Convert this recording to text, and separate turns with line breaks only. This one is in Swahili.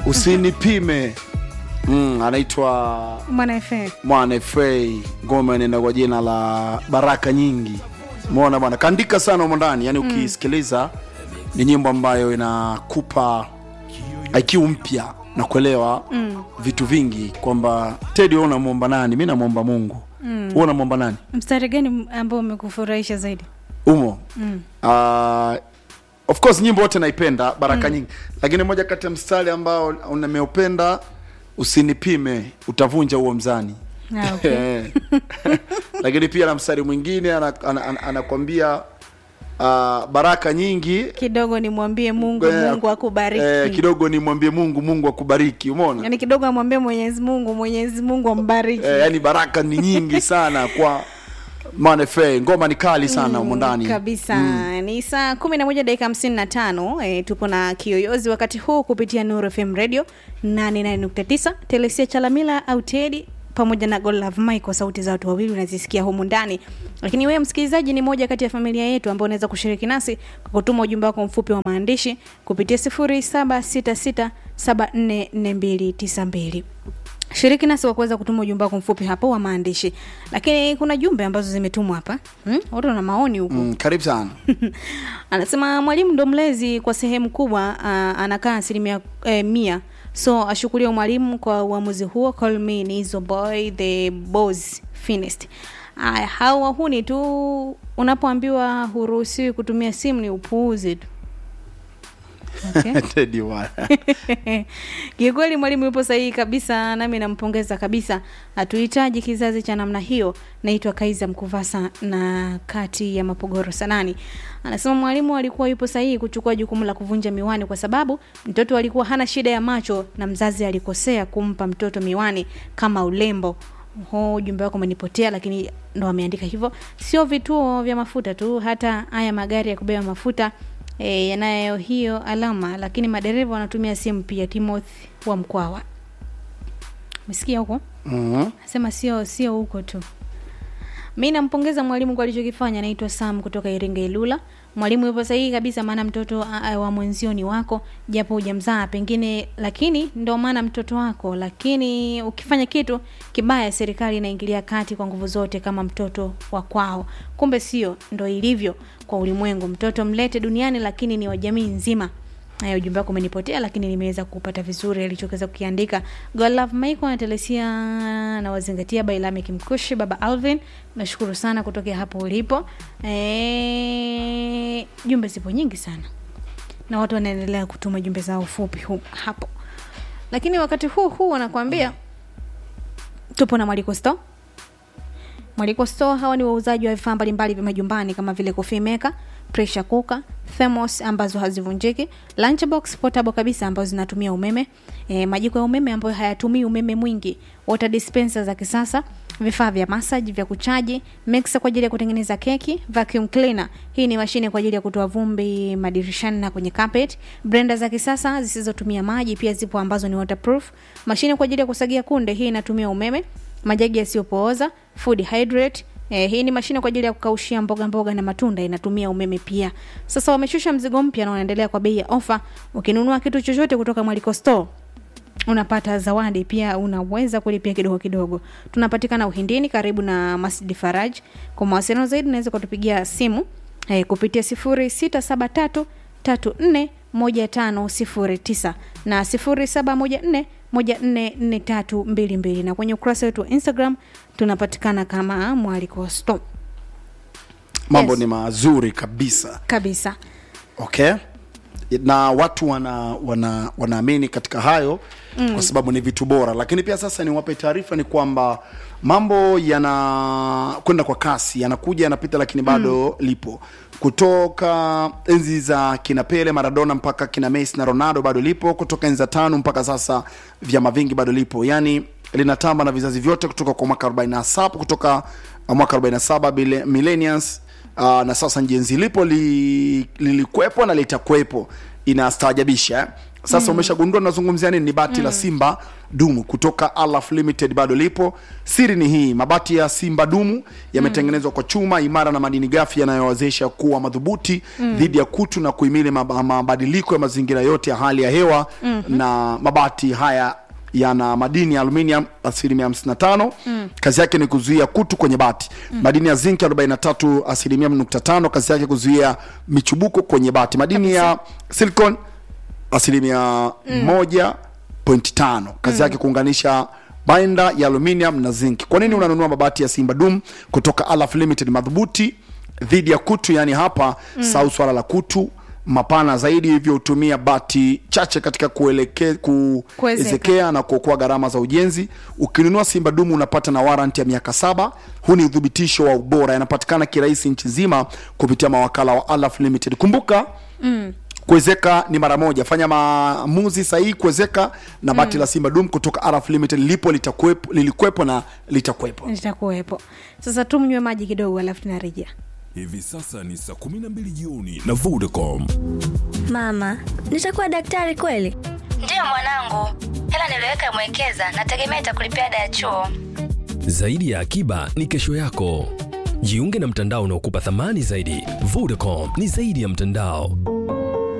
usinipime mm, anaitwa
mwana FA.
mwana fa ngoma inaenda kwa jina la baraka nyingi mona bwana kaandika sana humo ndani yani ukisikiliza ni nyimbo ambayo inakupa iq mpya na kuelewa mm. vitu vingi kwamba tedi wewe unamwomba nani mi namwomba mungu mm. unamwomba nani
mstari gani ambao umekufurahisha zaidi
umo mm. uh, of course nyimbo wote naipenda baraka mm. nyingi lakini moja kati ya mstari ambao nimeupenda usinipime utavunja huo mzani
Ah, okay.
lakini pia na mstari mwingine anakwambia ana, ana, anakwambia, uh, baraka nyingi
kidogo nimwambie mungu
eh,
mungu akubariki
eh, kidogo nimwambie mungu mungu akubariki umeona
yaani kidogo amwambie mwenyezi mungu mwenyezi mungu ambariki
eh, yani baraka ni nyingi sana kwa manefe ngoma ni kali sana humo ndani
kabisa ni saa kumi na moja dakika hamsini na tano e, tupo na kiyoyozi wakati huu kupitia Nuru FM radio 88.9 telesia chalamila au tedi pamoja na Godlove Michael, sauti za watu wawili unazisikia humu ndani. Lakini wewe msikilizaji, ni moja kati ya familia yetu ambao unaweza kushiriki nasi kwa kutuma ujumbe wako mfupi wa maandishi kupitia 0766744292 shiriki nasi kwa kuweza kutuma ujumbe wako mfupi hapo wa maandishi lakini kuna jumbe ambazo zimetumwa hapa hmm? watu wana maoni huku
mm, karibu sana
anasema mwalimu ndo mlezi kwa sehemu kubwa uh, anakaa asilimia eh, mia so ashukulia mwalimu kwa uamuzi huo call me nizo boy the boss finest aya hao wahuni tu unapoambiwa huruhusiwi kutumia simu ni upuuzi tu okay.
Teddy bwana.
kiukweli mwalimu yupo sahihi kabisa nami nampongeza kabisa hatuhitaji kizazi cha namna hiyo naitwa kaiza mkuvasa na kati ya mapogoro sanani anasema mwalimu alikuwa yupo sahihi kuchukua jukumu la kuvunja miwani kwa sababu mtoto alikuwa hana shida ya macho na mzazi alikosea kumpa mtoto miwani kama ulembo ho ujumbe wako umenipotea lakini ndo ameandika hivyo sio vituo vya mafuta tu hata haya magari ya kubeba mafuta e, yanayo hiyo alama lakini madereva wanatumia simu pia timothy wa mkwawa umesikia huko
Mhm.
nasema sio sio huko tu mi nampongeza mwalimu kwa alichokifanya anaitwa sam kutoka iringa ilula mwalimu yupo sahihi kabisa maana mtoto a- a- wa mwenzio ni wako japo hujamzaa pengine lakini ndo maana mtoto wako lakini ukifanya kitu kibaya serikali inaingilia kati kwa nguvu zote kama mtoto wa kwao kumbe sio ndo ilivyo kwa ulimwengu mtoto mlete duniani lakini ni wa jamii nzima haya ujumbe wako umenipotea lakini nimeweza kupata vizuri alichoweza kukiandika God love Michael anatelesia na wazingatia bailame kimkushi baba alvin nashukuru sana kutokea hapo ulipo e, jumbe zipo nyingi sana na watu wanaendelea kutuma jumbe zao fupi hu, hapo lakini wakati huu huu wanakuambia tupo na mwaliko store Mwaliko Store hawa ni wauzaji wa vifaa mbalimbali vya majumbani kama vile coffee maker, pressure cooker, thermos ambazo hazivunjiki, lunchbox portable kabisa ambazo zinatumia umeme, e, majiko ya umeme ambayo hayatumii umeme mwingi, water dispenser za kisasa, vifaa vya massage vya kuchaji, mixer kwa ajili ya kutengeneza keki, vacuum cleaner. Hii ni mashine kwa ajili ya kutoa vumbi madirishani na kwenye carpet, blender za kisasa zisizotumia maji pia zipo ambazo ni waterproof, mashine kwa ajili ya kusagia kunde, hii inatumia umeme majagi yasiyopooza food hydrate Eh, hii ni mashine kwa ajili ya kukaushia mboga mboga na matunda inatumia umeme pia sasa wameshusha mzigo mpya na wanaendelea kwa bei ya ofa ukinunua kitu chochote kutoka mwaliko store unapata zawadi pia unaweza kulipia kidogo kidogo tunapatikana uhindini karibu na masjid faraj kwa mawasiliano zaidi unaweza kutupigia simu eh, kupitia sifuri sita saba tatu tatu nne moja tano sifuri tisa na sifuri saba moja nne moja nne nne tatu mbili mbili na kwenye ukurasa wetu wa instagram tunapatikana kama mwaliko store
mambo
Yes.
ni mazuri kabisa
kabisa
okay na watu wana wana wanaamini katika hayo mm. kwa sababu ni vitu bora lakini pia sasa niwape taarifa ni kwamba mambo yana kwenda kwa kasi yanakuja yanapita lakini bado mm. lipo kutoka enzi za kina pele maradona mpaka kina messi na ronaldo bado lipo kutoka enzi za tano mpaka sasa vyama vingi bado lipo yani linatamba na vizazi vyote kutoka kwa mwaka 47 kutoka uh, mwaka 47 bile- millennials uh, na sasa njenzi lipo li, lilikwepo na litakuwepo inastaajabisha eh? sasa umeshagundua nazungumzia nini ni bati la simba dumu kutoka alaf limited bado lipo siri ni hii mabati ya simba dumu yametengenezwa kwa chuma imara na madini gafi yanayowezesha kuwa madhubuti dhidi ya kutu na kuhimili mab- mabadiliko ya mazingira yote ya hali ya hewa na mabati haya yana madini ya aluminium asilimia 55 mm. kazi yake ni kuzuia kutu kwenye bati mm. madini ya zinc 43 asilimia nukta tano kazi yake kuzuia michubuko kwenye bati madini ya silicon asilimia moja point tano kazi yake kuunganisha bainda ya aluminium na zinc kwa nini unanunua mabati ya simba dum kutoka alaf limited madhubuti dhidi ya kutu yani hapa mm. sau swala la kutu mapana zaidi hivyo hutumia bati chache katika kueleke, kuezekea na kuokoa gharama za ujenzi ukinunua simba dumu unapata na warranty ya miaka saba huu ni uthibitisho wa ubora yanapatikana kirahisi nchi nzima kupitia mawakala wa alaf limited kumbuka mm kuwezeka ni mara moja fanya maamuzi sahihi kuwezeka na bati la simba dum kutoka araf limited lipo litakuwepo lilikuwepo na litakuwepo
nitakuwepo sasa tumnywe maji kidogo alafu tunarejea
Hivi sasa ni saa 12 jioni na Vodacom.
Mama, nitakuwa daktari kweli?
Ndiyo mwanangu, hela niliweka mwekeza, nategemea itakulipia ada ya chuo.
Zaidi ya akiba ni kesho yako. Jiunge na mtandao unaokupa thamani zaidi. Vodacom ni zaidi ya mtandao.